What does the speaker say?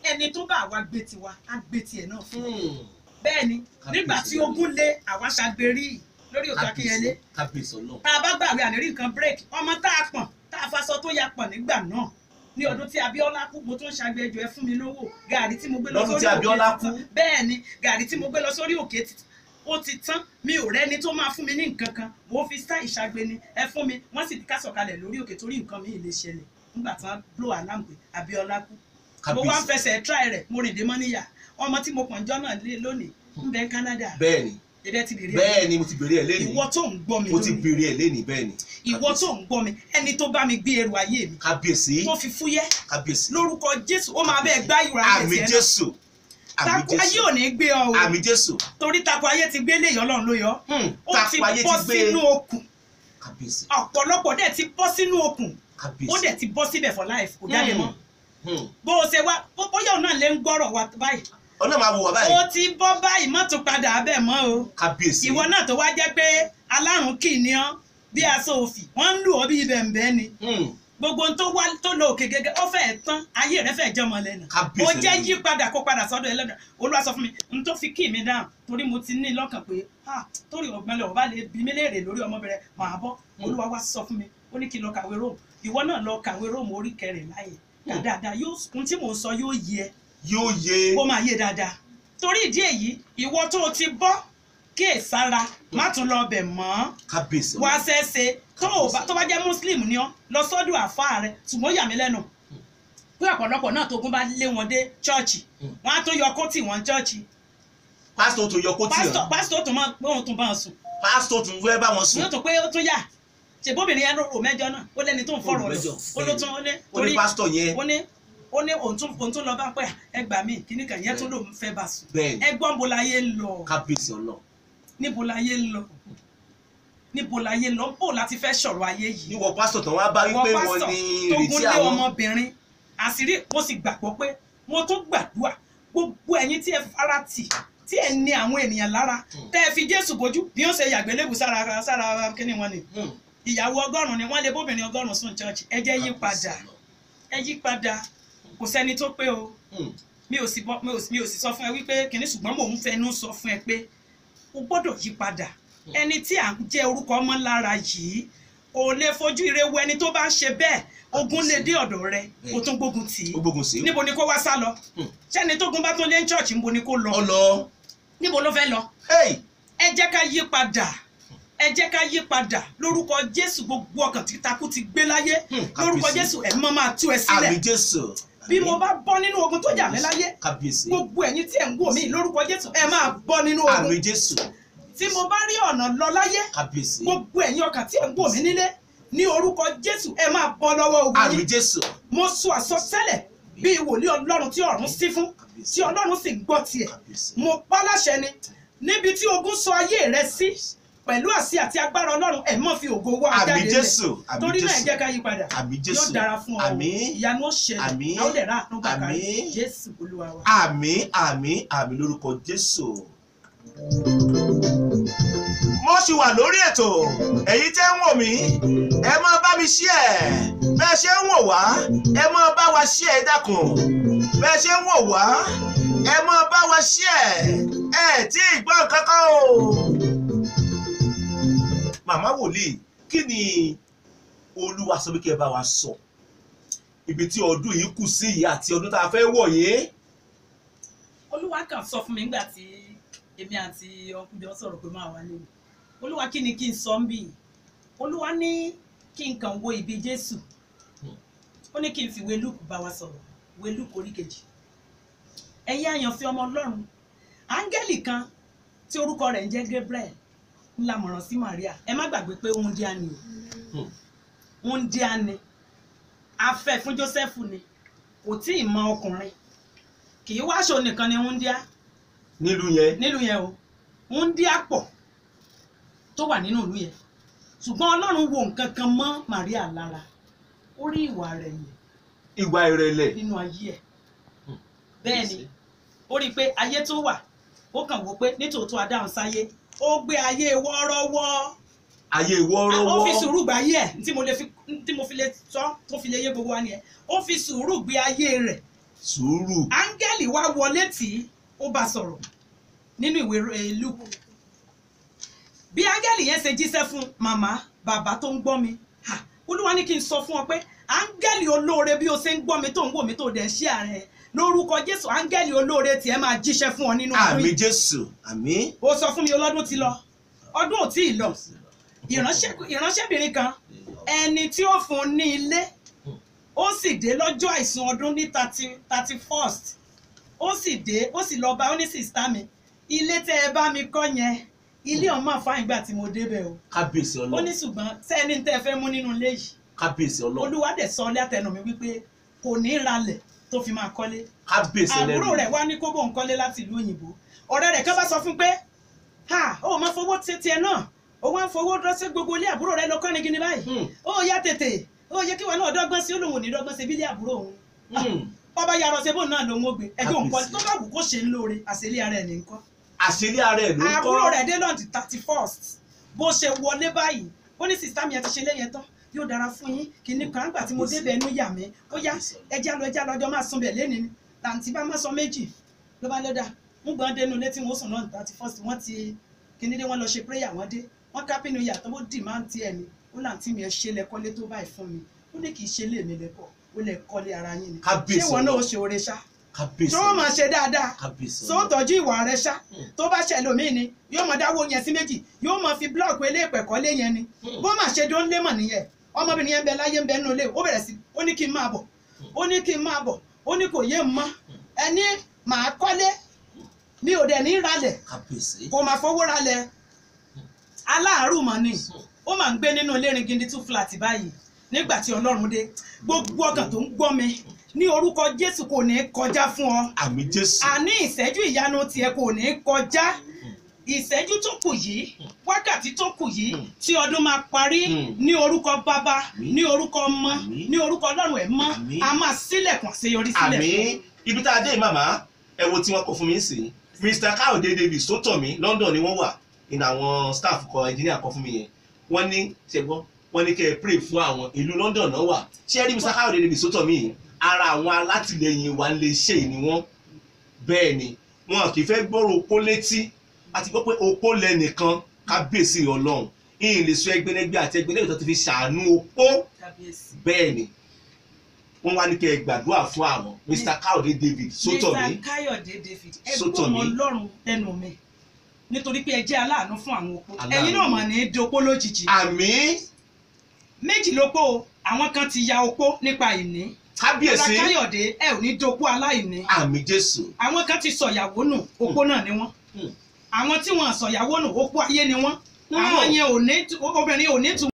ẹni tó bá àwa gbé tiwa á gbé tiẹ̀ náà fún Hmm. bẹ́ẹ̀ ni Kábíyèsí nígbà tí Ọlọ́run. ogun lé àwa ṣàgbérí lórí òkè akínyẹlé kábíyèsí kábíyèsí ọlọ́run tá a bá gbàgbé ànírí nǹkan break ọmọ tá a pọ̀n tá a faṣọ tó ya pọ̀n nígbà náà ní ọdún tí Abíọ́lá kú mo tún ṣàgbéjọ ẹ fún mi lówó gàrí tí mo gbé lọ Lọ́dún sórí tí òkè Abíọ́lá ti tán kú? bẹ́ẹ̀ ni gàrí tí mo gbé lọ sórí òkè ti ó ti tán mi ò rẹ́ni tó máa fún mi ní nǹkan kan mo fi sá ìṣàgbé ni ẹ fún mi wọ́n sì ká sọ̀kalẹ̀ lórí òkè torí nǹkan mi ì lè ṣẹlẹ̀ nígbà tí wọ́n blow alarm pé Abíọ́lá kú mo wá ń kábíyèsí fẹsẹ̀ try rẹ̀ mo rìn dé mọ́níyà ọmọ tí mo pọ̀n jọ́ náà lé lónìí ń bẹ Canada bẹ́ẹ̀ ni ẹ̀dẹ̀ ti bèrè bẹ́ẹ̀ ni mo ti bèrè ẹ̀ lẹ́nìí ìwọ tó ń gbọ́ mi mo ti lónìí bèrè ẹ̀ lẹ́nìí bẹ́ẹ̀ ni ìwọ tó ń gbọ́ mi ẹni tó bá mi gbé ẹrù ayé mi kábíyèsí tó fi fúyẹ́ kábíyèsí lórúkọ Jésù ó máa bẹ́ẹ̀ gbá ìwà àmì ayé tiẹ̀ náà jésù àmì tako ayé jésù ò ní gbé ọ o àmì jésù torí tako ayé ti gbé léyìn Ọlọ́run ló yọ Hmm. ó ti tápá ayé bọ́ ti gbé sínú okùn kábíyèsí ọ̀pọ̀lọpọ̀ dẹ̀ ti bọ́ sínú okùn ó kábíyèsí dẹ̀ ti bọ́ síbẹ̀ for life kò jáde mọ́ Hmm. bó o ṣe wá bó- bóyá òun náà lè ń gbọ́rọ̀ wa báyìí ọ̀nà máa wò wá ó báyìí ti bọ́ báyìí má tún padà abẹ́ mọ́ o kábíyèsí ìwọ náà tó wá jẹ́ pé alárùn kì ní ọ́ bí aṣọ òfì wọ́n ń lù ọ́ bí bẹ̀m̀bẹ́ ni Hmm. gbogbo ohun tó wá tó lọ òkè gẹ́gẹ́ ó fẹ́ẹ̀ tán ayé rẹ̀ fẹ́ẹ̀ jọmọ lẹ́nu Kábíyèsí ó jẹ́ Ọlọ́run. yí padà kó padà sọ́dọ̀ ẹlẹ́dàá olúwa sọ fún mi n tó fi kí mi dáhùn torí mo ti ní lọ́kàn pé ah torí ọ̀gbẹ́lẹ̀ ọba lè bí mi léèrè lórí ọmọbìnrin màá bọ́ olúwa wá sọ fún mi ó ní kí n lọ kàwé róòmù ìwọ náà lọ kàwé róòmù orí kẹrìnlá yẹn Hmm. dáadáa yóò ohun tí mò ń sọ yóò yé ẹ yóò yé ó máa yé dáadáa torí ìdí èyí ìwọ tó o ti bọ́ kíyèsára má tún lọ bẹ̀ mọ́ kábíyèsí wá ṣẹ́ṣe tó o bá tó bá jẹ́ muslim ni ọ́ lọ sọ́dọ̀ àfáà rẹ ṣùgbọ́n ó yà mí lẹ́nu pé ọ̀pọ̀lọpọ̀ náà tógun bá lé wọn dé chọ́ọ̀chì Mm. wọ́n á tó yọ kóòtì wọn chọ́ọ̀chì pásítọ̀ tó yọ kó tì pásítọ̀ hàn pásítọ̀ tó máa pé òun tún bá wọn sùn pásítọ̀ tó fẹ́ bá wọn sùn yóò tó pé ó tún yà ṣèbóbìnrin yẹn rò mẹ́jọ náà ó lẹ́ni tó ń fọ̀rọ̀ Ó rò lọ mẹ́jọ, ó ló tún ó ní ó ní pásítọ̀ yẹn ó ní ó ní òun tún òun tún lọ bá pẹ́ ẹgbàá mi kíní kan yẹn tún lòun fẹ́ bá sùn bẹ́ẹ̀ ni ẹgbọ́n bo láyé ń lọ kábíyèsí ọlọ́run níbo láyé ń lọ níbo láyé ń lọ bó láti fẹ́ sọ̀rọ̀ ayé yìí níwọ pásítọ̀ tán wá bá wípé wọ́n wọn pásítọ̀ ní tó ìrètí gúnlé àwọn ọmọbìnrin àṣírí mo sì gbàgbọ́ pé mo tún gbàdúrà gbogbo ẹ̀yin tí ẹ fara tì tí ẹ ní àwọn ènìyàn lára Hmm. tẹ́ ẹ fi jésù bójú bí wọ́n ṣe yàgbé lébù sára sára kíní wọn ni Hmm. ìyàwó ọgọ́rùn-ún ni wọ́n lé bóbìnrin ọgọ́rùn-ún sùn church ẹ jẹ́ yí padà ẹ yí padà kò sẹ́ni tó pé o Hmm. mi ò sì bọ́ mi ò sì mi ò sì sọ fún ẹ wípé kìnní ṣùgbọ́n mò ń fẹnu sọ fún ẹ pé o gbọ́dọ̀ yí padà ẹni tí à ń jẹ́ orúkọ ọmọ lára yìí kò lè fojú ire wo ẹni tó bá ń ṣe bẹ́ẹ̀ ogun lè dé ọ̀dọ̀ rẹ kó tún gbógun tì í ó gbógun sí níbo ni kó wá sá lọ Hmm. sẹ́ni tógun bá tún lé ní church níbo ni kó lọ ọ lọ níbo ló fẹ́ lọ hey ẹ jẹ́ ká yí padà ẹ jẹ́ ká yí padà lórúkọ jésù gbogbo ọkàn tí takú ti gbé láyé Hmm, lórúkọ kábíyèsí. jésù ẹ̀mí mọ́ máa tú ẹ àmì sílẹ̀ jésù bí mo bá bọ́ nínú ogun tó jà mí láyé kábíyèsí gbogbo ẹ̀yin tí ẹ̀ ń wò mí lórúkọ jésù ẹ máa bọ́ nínú àmì ogun jésù tí mo bá rí ọ̀nà lọ láyé kábíyèsí gbogbo ẹ̀yin ọkàn tí ẹ̀ ń wò mí nílé ní orúkọ jésù ẹ máa bọ́ lọ́wọ́ ogun àmì yín jésù mo sọ àsọtẹ́lẹ̀ bí wòlíì ọlọ́run tí ọ̀run sí fún tí ọlọ́run sì gbọ́ tiẹ̀ kábíyèsí mo pa láṣẹ ni níbi tí ogun sọ ayé rẹ sí pẹ̀lú àṣẹ àti agbára ọlọ́run ẹ̀ mọ́ fi ògo wá àmì jáde lẹ̀ jésù àmì torí náà ẹ jésù jẹ́ ká yí padà àmì yóò jésù dára fún ọ o. àmì ìyanu ó ṣẹlẹ̀ Àmín. a ó lè rà àánú gbà kárí Àmín. jésù olúwa wa. àmì àmì àmì lórúkọ jésù. mo ṣì wà lórí ètò èyí tẹ́ ń wò mí ẹ máa bá mi ṣí ẹ̀ bẹ́ẹ̀ ṣe ń wò wá ẹ máa bá wa ṣí ẹ̀ dákun bẹ́ẹ̀ ṣe ń wò wá ẹ máa bá wa ṣí ẹ̀ ẹ̀ tí ì gbọ́ kankan o. màmá wòlíì kí ni olúwa sọ pé kí ẹ bá wa sọ ibi tí ọdún yìí kù sí yìí àti ọdún tá a fẹ́ wọ̀ yìí. olúwa kan sọ fún mi nígbà tí èmi àti ọkùnrin jọ sọ̀rọ̀ pé máa wá léwu olúwa kí ni kí n sọ ń bì olúwa ní kí n kàn wo ibi jésù ó ní kí n fi ìwé luke bá wa sọ̀rọ̀ ìwé luke orí kejì ẹ̀yin àyànfẹ́ ọmọ ọlọ́run áńgẹ́lì kan tí orúkọ rẹ̀ ń jẹ́ gabriel ńlá mọ̀ràn sí maria ẹ má gbàgbé pé òun díá ni Hmm. o òun díá ni afẹ́ fún joseph ni kò tí ì mọ ọkùnrin kì í wá aṣọ nìkan ni òun díá nílùú yẹn nílùú yẹn o òun díá pọ̀ tó wà nínú ìlú yẹn ṣùgbọ́n ọlọ́run wo nǹkan kan mọ́ maria lára ó rí ìwà rẹ̀ yẹn ìwà ìrẹ̀lẹ̀ nínú ayé ẹ̀ bẹ́ẹ̀ ni ó rí i pé ayé tó wà ó kàn wò pé nítòótọ́ adáhùn sáyé ó gbé ayé wọ́ọ́rọ́wọ́ ayé ó ìwọ́rọ́wọ́ fi sùúrù gbé ayé ẹ̀ tí mo lè fi tí mo fi lè sọ tó fi lè yé gbogbo wa nìyẹn ó fi sùúrù gbé ayé rẹ̀ sùúrù áńgẹ́lì wá wọlé tí ó bá sọ̀rọ̀ nínú ìwé eh, Lúùkù bí áńgẹ́lì yẹn ṣe jíṣẹ́ fún màmá bàbá tó ń gbọ́ mi ha, olúwa ní kí n sọ fún ọ pé áńgẹ́lì olóore bí o ṣe ń gbọ́ mi tó ń wò mí tó dẹ̀ ń ṣí ààrẹ lórúkọ jésù áńgẹ́lì olóore tiẹ̀ máa jíṣẹ́ fún ọ nínú ọdún àmì yìí jésù àmì ó sọ fún mi ọlọ́dún ti lọ ọdún ò tí ì lọ ìránṣẹ́- ìránṣẹ́bìnrin kan ẹni tí ó fún un ní ilé ó sì dé lọ́jọ́ àìsùn ọdún ní thirty thirty first ó sì dé ó sì lọ bá ó ní sìstá mi ilé tẹ́ ẹ bá mi kọ́ yẹn ilé ọmọ àfáà ìgbà tí mo débẹ̀ o kábíyèsí ó ní ọlọ́run ṣùgbọ́n sẹ́ni tẹ́ ẹ fẹ́ mú nínú ilé yìí kábíyèsí ọlọ́run olúwa dẹ̀ sọ látẹnu mi wípé kò ní í ralẹ̀ tó fi máa kọ́lé kábíyèsí àbúrò ẹlẹ́rìí rẹ̀ wá ní kó bóun kọ́lé láti ìlú òyìnbó ọ̀rẹ́ rẹ̀ kan bá sọ fún pé ha ó máa fowó tètè ẹ náà ó wá ń fowó rọ́ṣẹ́ gbogbo ilé àbúrò rẹ̀ lọ kọ́ni gini báyìí Hmm, ó yá tètè ó yẹ kí wọn náà dọ́gbọ́n sí olóhùn ní dọ́gbọ́n sí bílé àbúrò òun hmm. ọba yarọ ṣe bóun náà ló ń gbé ẹjọ́ nǹkan Kábíyèsí. tó bá wù kó ṣe ń lóore àṣírí ara ẹ̀ ní nǹkan àṣírí ara ẹ̀ ló ń kọ́ àbúrò rẹ̀ dé lọ́ọ̀dì thirty first bó ṣe wọlé báyìí ó ní sìsítà mi ẹ ti ṣe léyìn tán yóò dára fún yín kìíní kan àgbà tí mo débẹ̀ ẹnu yà mí ó yá ẹjẹ́ lọ ẹjẹ́ lọ́jọ́ máa sun bẹ̀ lẹ́ni ni tàǹtí bá má sọ méjì ló bá lọ́dà ń gbọ́n dénú létí wọn ó sùn náà thirty first wọ́n ti kíní dé wọ́n lọ ṣe prayer wọ́n dé wọ́n ká pínú yàtọ̀ ó dì máa ń tiẹ̀ ni ó láǹtí mi ẹ ṣe lẹ́kọ́lé tó báyìí fún mi ó ní kì í ṣe lé mi lẹ́kọ̀ọ́ ó lẹ̀ kọ́lé ara yín ni Kábíyèsí ṣé wọn náà ó Ọlọ́run. ṣe oore ṣá kábíyèsí tó máa ṣe dáadáa kábíyèsí tó tọ́jú ìwà rẹ ṣá Hmm. tó bá ṣẹlẹ̀ omi ni yóò máa dáwọ́ yẹn sí méjì yóò máa fi búlọ̀kù eléèpẹ̀ kọ́lé yẹn ni Hmm. bó máa ṣe dó ń lé mọ̀ nìyẹn ọmọbìnrin yẹn ń bẹ láyé ń bẹ nínú ilé ó bẹ̀rẹ̀ sí ó ní kí n máa bọ̀ ó ní kí n máa bọ̀ ó ní kò yé ń mọ́ ẹni màá kọ́lé mi ò dẹ̀ ní ralẹ̀ kábíyèsí kò máa fowó ralẹ̀ aláàárù mọ̀ ni ó máa ń gbé nínú ilé ringindi two flat báyìí nígbà tí ọlọ́run dé gbogbo ọkàn tó ń gbọ́ mi ní orúkọ jésù kò ní kọjá fún ọ àmì jésù àní ìṣẹ́jú ìyanu tiẹ̀ kò ní kọjá ìṣẹ́jú tó kù yìí wákàtí tó kù yìí tí ọdún máa parí Mm. ní orúkọ bàbá Àmín. ní orúkọ ọmọ Àmín. ní orúkọ ọlọ́run ẹ̀ mọ́ Àmín. a máa sílẹ̀kùn àṣeyọrí sílẹ̀ àmì fún ibi tá a dé yìí màmá ẹ wo tí wọn kọ fún mi sí mr káyọ̀dé davis tó tọ̀ mí london ni wọ́n wà ní àwọn staff kọ engineer kọ fún mi yẹn wọ́n ní ṣẹgbọ́n wọ́n ní kẹ́ ẹ pray fún àwọn ìlú london náà wà ṣé ẹ rí mr káyọ̀dé davis tó tọ̀ mí yìí ara àwọn alátìlẹyìn wa lè ṣe ni wọ́n bẹ́ẹ̀ ni wọn kì í fẹ́ gbọ́rọ̀ opó létí àti gbọ́ pé opó lẹ́nìkan kábíyèsí ọlọ́run ìyìn lè sọ ẹgbẹ́lẹ́gbẹ́ àti ẹgbẹ́lẹ́gbẹ́ tó ti fi ṣàánú opó kábíyèsí. bẹ́ẹ̀ ni wọ́n wá ní kẹ́ ẹ gbàdúrà fún àwọn mr káyọ̀dé david sótọ̀mí mr káyọ̀dé david ẹ Sótọ̀mí. gbọ́ ọmọ ọlọ́run lẹ́nu mi nítorí pé ẹ jẹ́ aláàánú fún àwọn opó Aláàánú. ẹ̀yin náà mà ní í dopó lójijì àmì méjì lópó o àwọn kan ti ya opó nípa ìní mr kábíyèsí káyọ̀dé ẹ ò ní dopó aláìní àmì jésù àwọn kan ti sọ̀yàwó nù opó náà ni wọ́n Hmm. àwọn tí wọ́n sọ̀yàwó nù opó ayé ni wọ́n Hmm. àwọn yẹn ò ní obìnrin ò ní tu